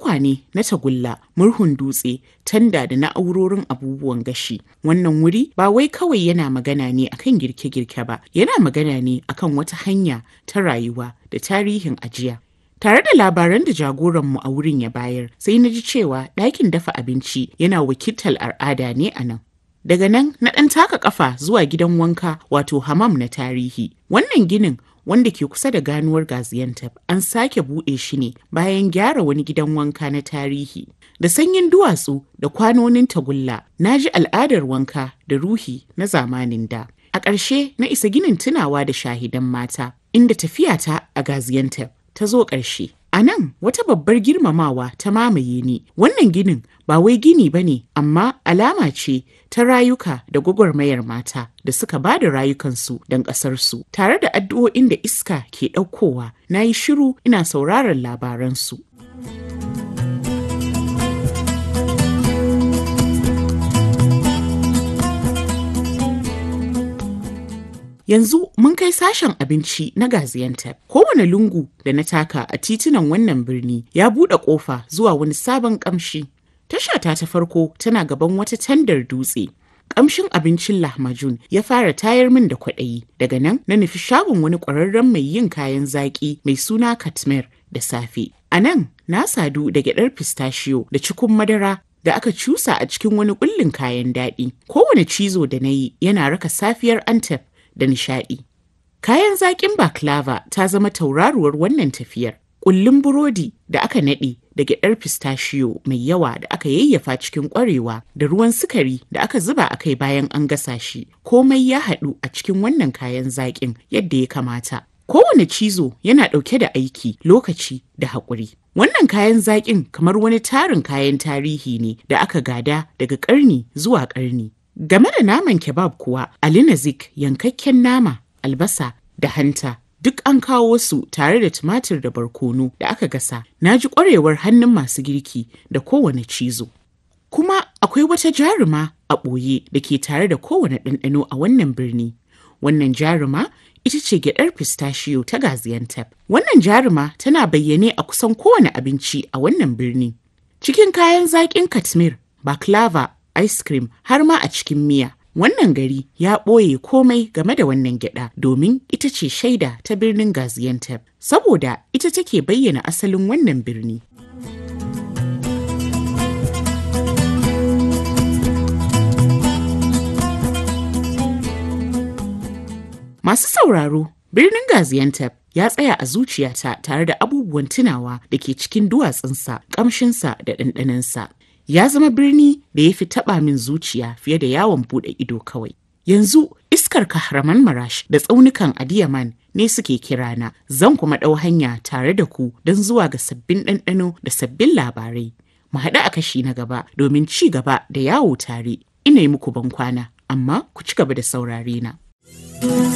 tukwane na tagulla, murhun dutse, tanda da na'urorin abubuwan gashi. Wannan wuri ba wai kawai yana magana ne akan girke-girke ba, yana magana ne akan wata hanya ta rayuwa da tarihin ajiya. Tare da labaran da jagoranmu a wurin ya bayar, sai na ji cewa ɗakin dafa abinci yana wakiltar al'ada ne a nan. Daga nan na ɗan taka ƙafa zuwa gidan wanka wato hamam na tarihi. Wannan ginin wanda ke kusa da ganuwar Gaziantep an sake buɗe shi ne bayan gyara wani gidan wanka na tarihi. Da sanyin duwatsu da kwanonin tagulla, na ji al'adar wanka da ruhi na zamanin da. A ƙarshe na isa ginin tunawa da shahidan mata, inda tafiyata a Gaziantep ta zo ƙarshe. A nan wata babbar girmamawa ta mamaye ni. Wannan ginin ba wai gini ba ne, amma alama ce ta rayuka da gwagwarmayar mata da suka ba da rayukansu don ƙasarsu. Tare da addu'o'in da iska ke ɗaukowa, na yi shiru ina sauraron labaransu. Yanzu mun kai sashen abinci na Gaziantep. Kowane lungu da na taka a titunan wannan birni ya buɗe ƙofa zuwa wani sabon ƙamshi. Tashata ta farko tana gaban wata tandar dutse. Ƙamshin abincin lahmajun ya fara tayar min da kwaɗayi. Daga nan na nufi shagon wani ƙwararren mai yin kayan zaƙi mai suna Katmer da safe. A nan na sadu da gyaɗar pistachio da cikun madara da aka cusa a cikin wani ƙullin kayan daɗi. Kowane cizo da na yi yana raka safiyar Antep da nishaɗi. Kayan zaƙin baklava ta zama tauraruwar wannan tafiyar. Ƙullun burodi da aka naɗe da gyaɗar pistachio mai yawa da aka yayyafa cikin ƙwarewa da ruwan sukari da aka zuba a kai bayan an gasa shi. Komai ya haɗu a cikin wannan kayan zaƙin yadda ya kamata. Kowane cizo yana ɗauke da aiki, lokaci da haƙuri. Wannan kayan zaƙin kamar wani tarin kayan tarihi ne da aka gada daga ƙarni zuwa ƙarni. Game da naman kebab kuwa, Ali Nazik yankakken nama, albasa da hanta duk an kawo su tare da tumatir da barkono da aka gasa. Na ji ƙwarewar hannun masu girki da kowane cizo. Kuma akwai wata jaruma a ɓoye da ke tare da kowane ɗanɗano a wannan birni. Wannan jaruma ita ce gyaɗar pistachio ta Gaziantep. Wannan jaruma tana bayyane a kusan kowane abinci a wannan birni. Cikin kayan zaƙin Katmir, baklava ice cream har ma a cikin miya. Wannan gari ya ɓoye komai game da wannan gyada domin ita ce shaida ta birnin Gaziantep, saboda ita take bayyana asalin wannan birni. Masu sauraro, birnin Gaziantep ya tsaya a zuciyata tare da abubuwan tunawa da ke cikin duwatsunsa, ƙamshinsa da ɗanɗanansa. ya zama birni da ya fi taɓa min zuciya fiye da yawon buɗe ido kawai. Yanzu iskar kahraman marash da tsaunukan adiyaman ne suke kirana zan kuma ɗau hanya tare da ku don zuwa ga sabbin ɗanɗano da sabbin labarai. Mu haɗu a kashi na gaba domin ci gaba da yawo tare. Ina yi muku ban kwana, amma ku ci gaba da saurare na.